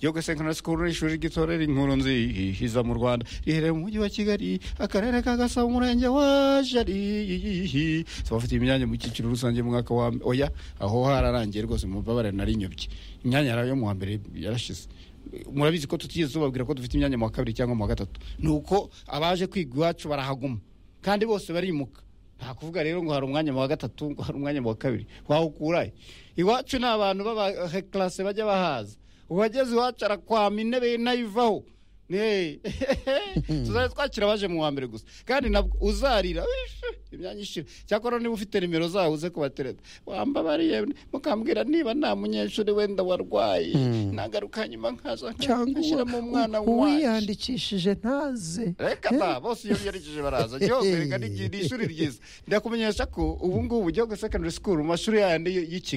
yo gusenkana sikuru n'ishuri ry'itorero inkuru nziza mu rwanda riherereye mu mujyi wa kigali akarere ka gasabo umurenge wa jari tubafitiye imyanya mu cyiciro rusange mu mwaka wa oya aho hararangiye rwose mubabare narinyobye imyanya yarayo mu wa mbere yarashize murabizi ko tutigeze tubabwira ko dufite imyanya mu wa kabiri cyangwa mu wa gatatu ni uko abaje kwiga iwacu barahaguma kandi bose barimuka nta kuvuga rero ngo hari umwanya mu wa gatatu ngo hari umwanya mu wa kabiri wawukurahe iwacu ni abantu b'abahekarase bajya bahaza uwageze iwacu arakwama intebe nayivaho tuzajya twakira abaje mu wa mbere gusa kandi nabwo uzarira imyanya ishira cyakora niba ufite nimero zawe uze kubatereta wambabariye mukambwira niba nta munyeshuri wenda warwaye nagaruka nyuma nkaza nkashyiramo umwana wacu uwiyandikishije ntaze reka ta bose iyo biyandikishije baraza gihugu reka ni ishuri ryiza ndakumenyesha ko ubu ngubu gihugu secondary school mu mashuri yandi y'i kigali